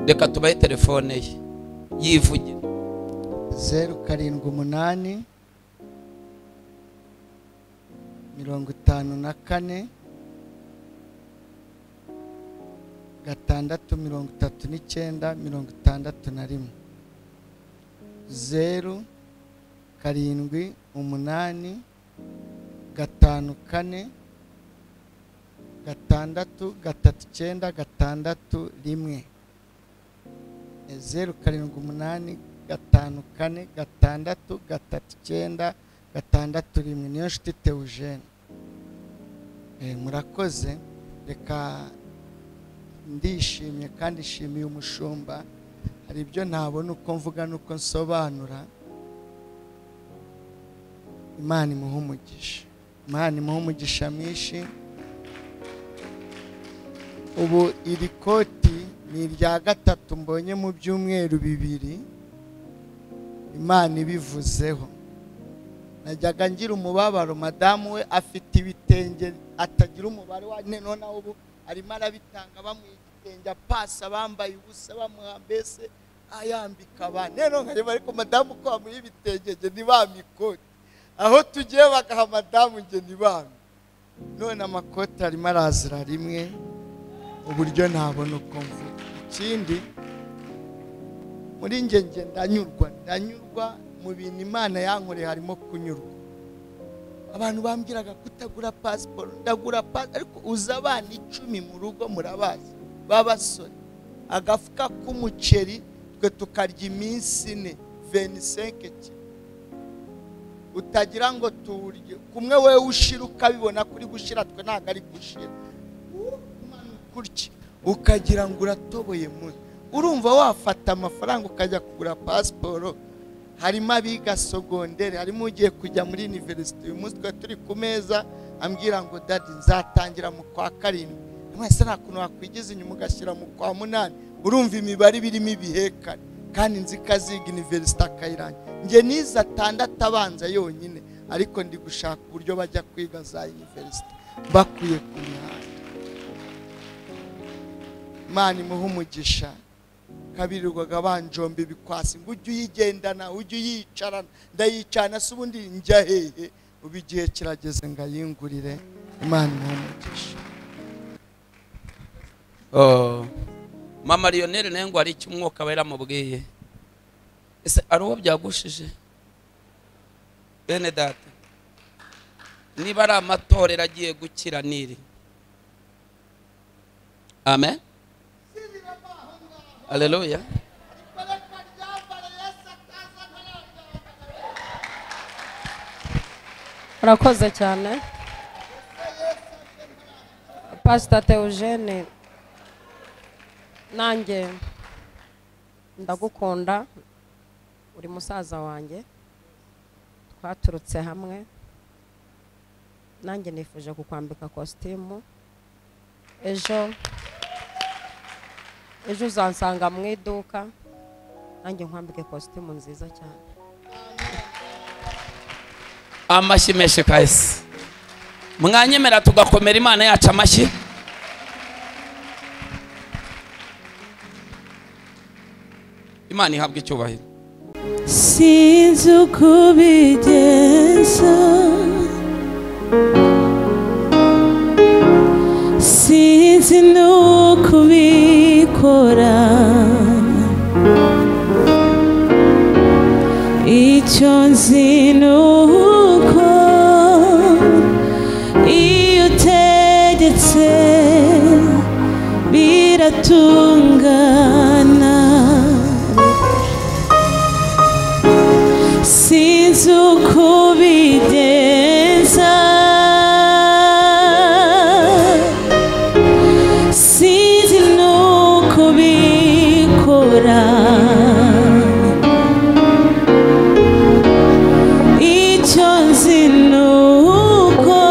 Speaker 2: reka tubahe telefone ye yivugira
Speaker 1: zeru karindwi umunani mirongo itanu na kane gatandatu mirongo itatu n'icyenda mirongo itandatu na rimwe zeru karindwi umunani gatanu kane gatandatu gatatu icyenda gatandatu rimwe zeru karindwi umunani gatanu kane gatandatu gatatu icyenda gatandatu rimwe niyo nshuti teujene Eh, murakoze reka ndishimye kandi nshimiye umushumba hari ibyo ntabona uko mvuga n'uko nsobanura imana imuha umugisha imana imuha umugisha mwinshi ubu iri koti ni irya gatatu mbonye mu byumweru bibiri imana ibivuzeho najyaga ngira umubabaro madamu we afite ibitenge atagira umubare wa none noneho ubu arimo arabitanga bamuha igitenge apasa bambaye ubusa bamuha mbese ayambika abana rero nkareba ariko madamu uko bamuha ibitenge nge ntibamikoti aho tugiye bagaha madamu nge ntibami none amakoti arimo arazira rimwe uburyo ntabona uko mvuga ikindi muri njye njye ndanyurwa ndanyurwa mu bintu imana yankoreye harimo kunyurwa abantu bambwiraga kutagura pasiporo ndagura pasiporo ariko uza abana icumi mu rugo murabazi b'abasore agafuka k'umuceri twe tukarya iminsi ine venisenke kilo utagira ngo tuwurye kumwe wowe ushira ukabibona kuri gushira twe ntabwo ari gushira umanuka utya ukagira ngo uratoboye muri urumva wafata amafaranga ukajya kugura pasiporo harimo abiga sogondere harimo ugiye kujya muri iniverisite uyu munsi twari turi ku meza ambwira ngo dadi nzatangira mu kwa karindwi mwese nta kuntu wakwigiza inyuma ugashyira mu kwa munani urumva imibare iba irimo ibihekane kandi nzi ko aziga iniverisite akayirangira njye nize atandatu abanza yonyine ariko ndi gushaka uburyo bajya kwiga za iniverisite bakwiye ku mihanda imana imuhe umugisha kabirirwaga banjomba ibikwasi ngo ujye uyigendana ujye uyicarana ndayicarana se ubundi njya hehe ubu igihe kirageze ngo ayingurire imana imuhe umugisha
Speaker 2: Oh. mama lionel nawe ngo hari icyo umwuka we yaramubwiye ese ari uwo byagushije bene data niba ari amatorero agiye gukira niri amen aleluya
Speaker 3: urakoze cyane pasita teujene nanjye ndagukunda uri musaza wanjye twaturutse hamwe nanjye nifuje kukwambika kositimu ejo ejo uzansanga mu iduka nanjye nkwambike kositimu nziza cyane
Speaker 2: amashyi menshi kahise mwanyemera tugakomera imana yacu amashyi imana ihabwa icyubahiro
Speaker 5: sinzi uko ubigenza sinzi n'uko ubikora icyo nzi ni uko iyo utegetse biratungana sinzi uko ubigenza sinzi n'uko ubikora icyo nzi ni uko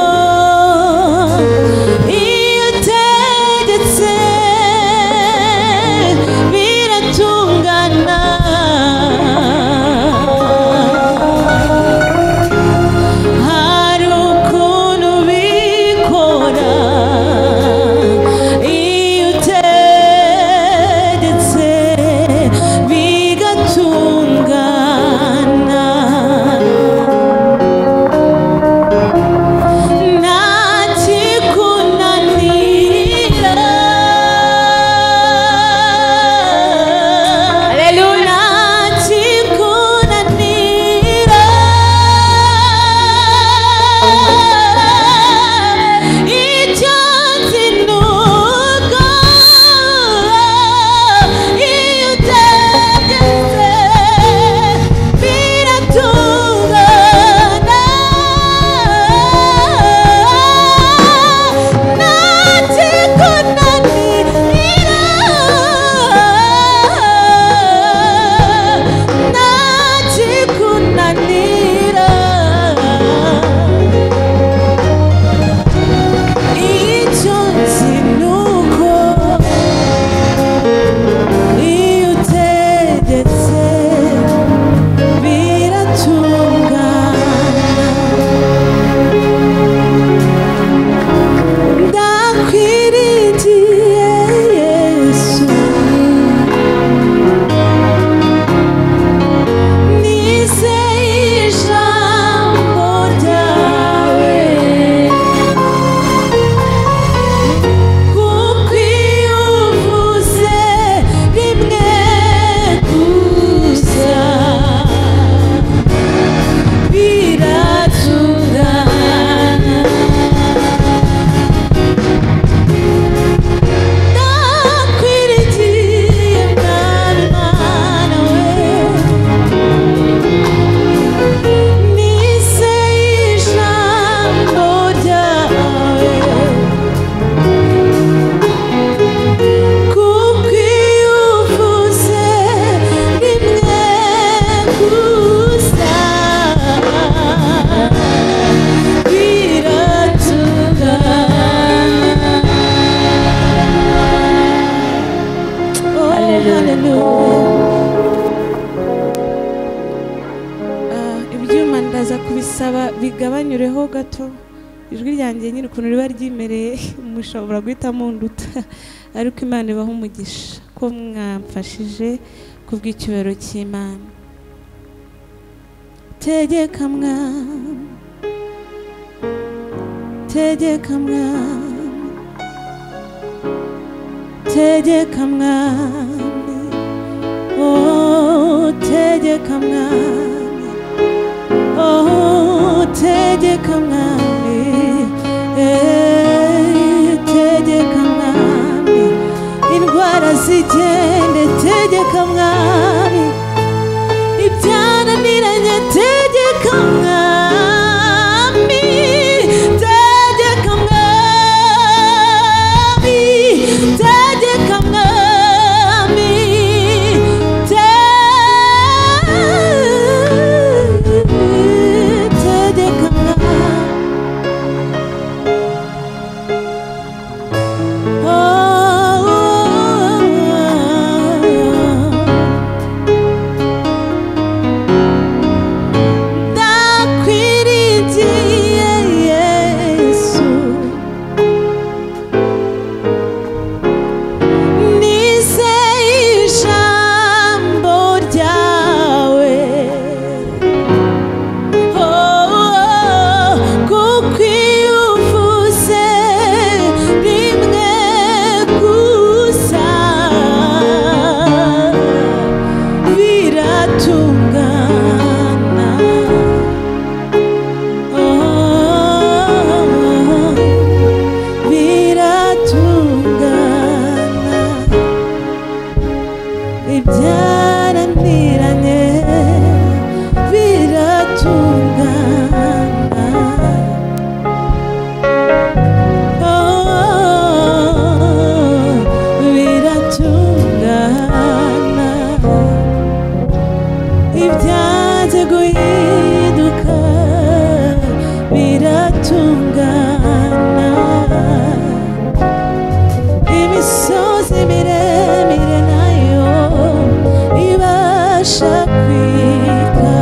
Speaker 5: iyo utegetse biratungana hari ukuntu bikora iyo utegetse bigatungana nta kikunanira nta kikunanira icyo nzi ni uko iyo utegetse biratungana Nachikunanira icyo nzi ni uko iyo utegetse biratungana ndakwirigiye yesu nizeye ijambo ryawe kuko iyo uvuze rimwe gusa biratungana ndakwirigiye mwami mana we nizeye ijambo ryawe kuko iyo uvuze rimwe gusa biratungana Oh, hallelujah. Ah, ibyuma ndaza kubisaba bigabanyureho gato ijwi ryanjye nyiri ukuntu riba ryimereye mushobora guhita munduta ariko imana ibaho umugisha ko mwamfashije kubw'icyubahiro cy'imana tegeka mwami tegeka mwami tegeka mwami oh tegeka mwami oh tegeka mwami eh, tegeka mwami indwara zigende tegeka mwami ibyananiranye tegeka mwami tegeka mwami tegeka mwami te- itungana imisozi miremire nayo ibasha kwika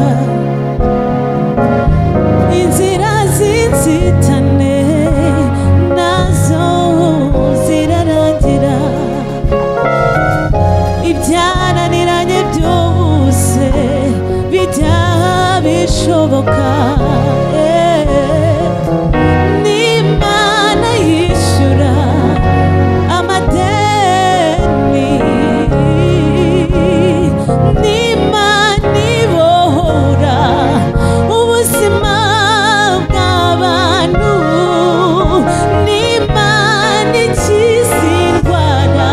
Speaker 5: inzira z'inzitane nazo zirarangira ibyananiranye byose bijya bishoboka Eh, n'imana yishyura amadeni n'imana ibohora ubuzima bw'abantu n'imana ikiza indwara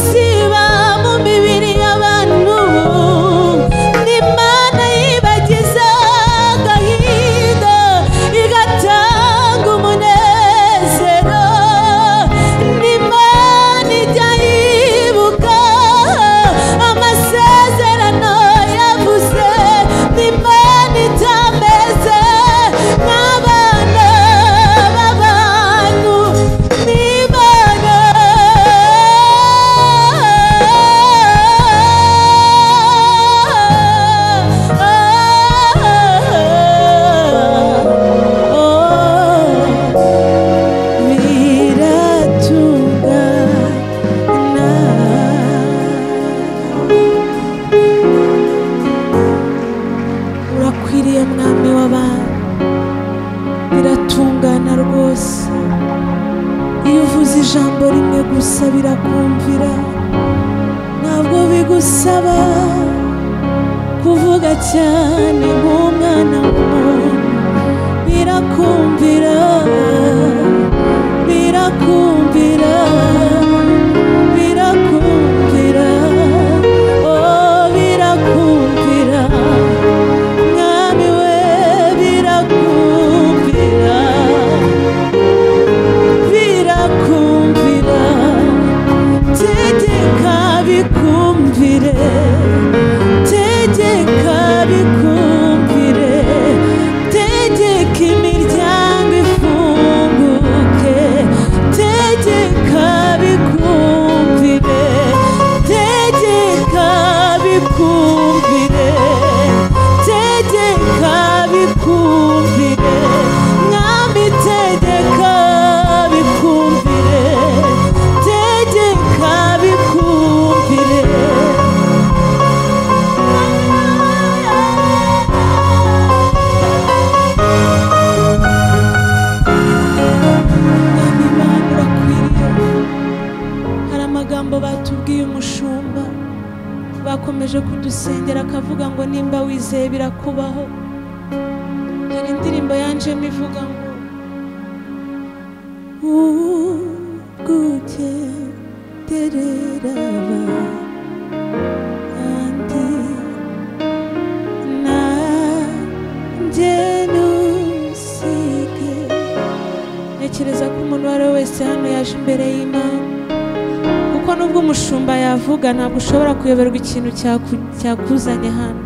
Speaker 5: ziba mu mibiri y'abantu n'imana yibagiza agahinda igatanga umunezero n'imana ijya yibuka amasezerano yavuze n'imana itameze nk'abana b'abantu n'imana biratungana urakwiriye mwami w'abami biratungana rwose iyo uvuze ijambo rimwe gusa birakumvira ntabwo bigusaba kuvuga cyane nk'umwana w'umuntu birakumvira birakumvira birakumvira oh birakumvira mwami we birakumvira birakumvira tegeka bikumvire tegeka bikumvire tegeka imiryango ifunguke tegeka bikumvire tegeka bikumvire tegeka bikumvire mwami tegeka bikumvire tegeka bikumvire Mwami Imana urakwiriye hari amagambo batubwiye umushumba bakomeje kudusengera akavuga ngo nimba wizeye birakubaho hari indirimbo yanjemo ivuga ngo uguterera abandi nanjye ntusige ntekereza ko umuntu uwo ari we wese hano yaje imbere y'imana kuko nubwo umushumba yavuga ntabwo ushobora kuyoberwa ikintu cyaku- cyakuzanye hano